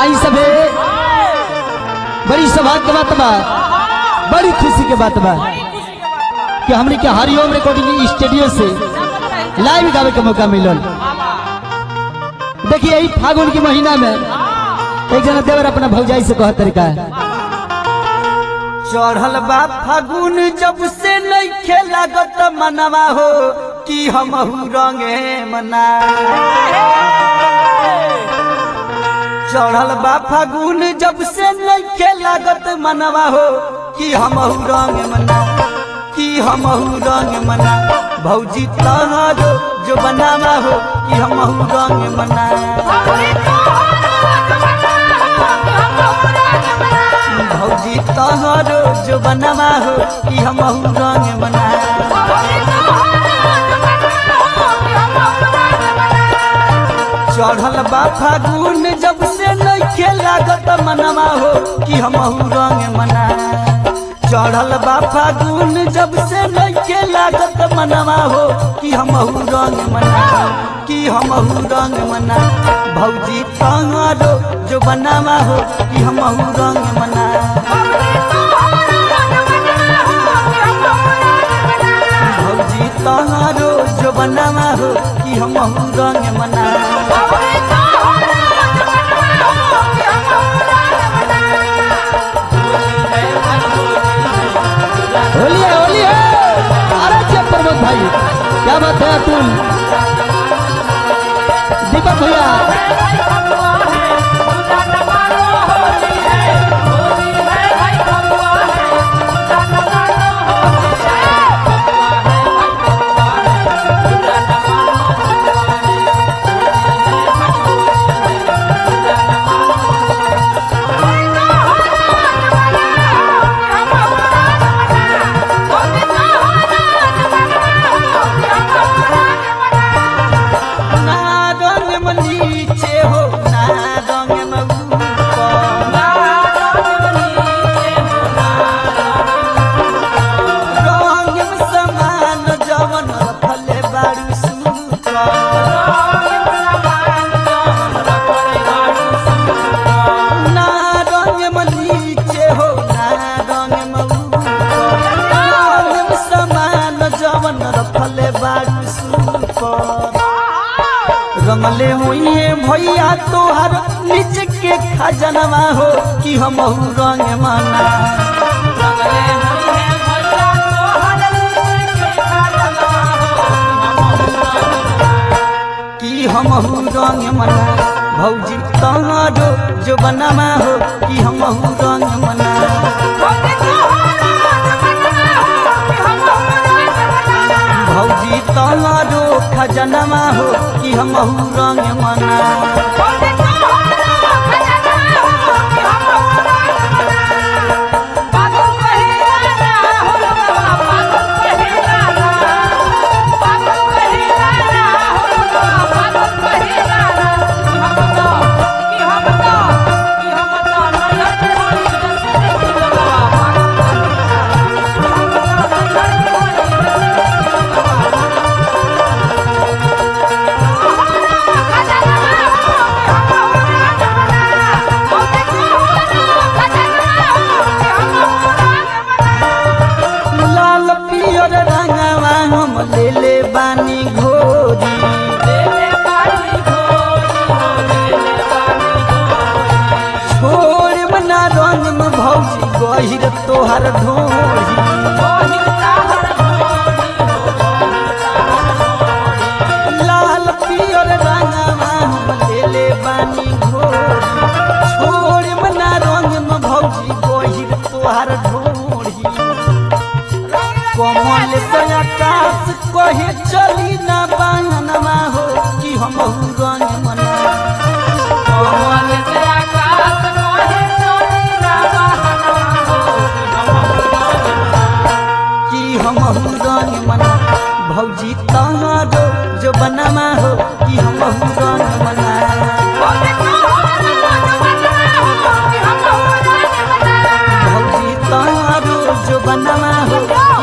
आई सबे बड़ी सौभाग्य के बात बा बड़ी खुशी के बात बा कि हमने के हरिओम रिकॉर्डिंग स्टूडियो से लाइव गावे के मौका मिलल देखिए यही फागुन के महीना में एक जना देवर अपना भौजाई से कहत तरीका चढ़ल बा फागुन जब से नहीं लागत मनवा हो कि हम रंगे मना चढ़ल बा फागुन जब से नहीं लागत मनवा हो कि हम रंग मना कि हम रंग मना भौजी तहरो जो बनावा हो कि हम रंग मना भौजी तहरो जो बनावा हो कि हम रंग मना चढ़ल बा फागुन जब से नहीं लागत मनवा हो कि हम रंग मना चढ़ल बा फागुन जब से नहीं लागत मनवा हो कि हम रंग मना कि हम रंग मना भौजी तहरो जो बनावा हो कि हम रंग मना भौजी तहरो जो बनावा हो कि हम रंग मना होली है होली है अरे जब प्रमोद भाई क्या बात है अतुल दीपक भैया ना रंग में नीचे हो ना रंग में ऊपर रंग में समान जवन रखले बारू सुपर ना रंग में नीचे हो ना रंग में ऊपर रंग में समान जवन रखले बारू सुपर रमले हुई भैया तोहर निज के खजनवा हो कि हम रंग मना कि हम रंग मना भौजी तहरो जो बनवा हो कि हम रंग मना भौजी तहरो खजनवा हो कि हम रंग मना लाल पियर रंगवा हम ले ले बानी घोरी छोड़ बना रंग में भौजी गहिर तोहर ढोरी लाल पियर रंगवा हम ले ले बानी घोरी छोड़ बना रंग में भौजी गहिर तोहर ढोरी कमल से आकाश कहे चली ना बांगनवा हो कि हम रंग मना कमल से कि हम रंग मना भौजी तहरो जो बनवा हो कि हम रंग मना भौजी तहरो जो बनवा हो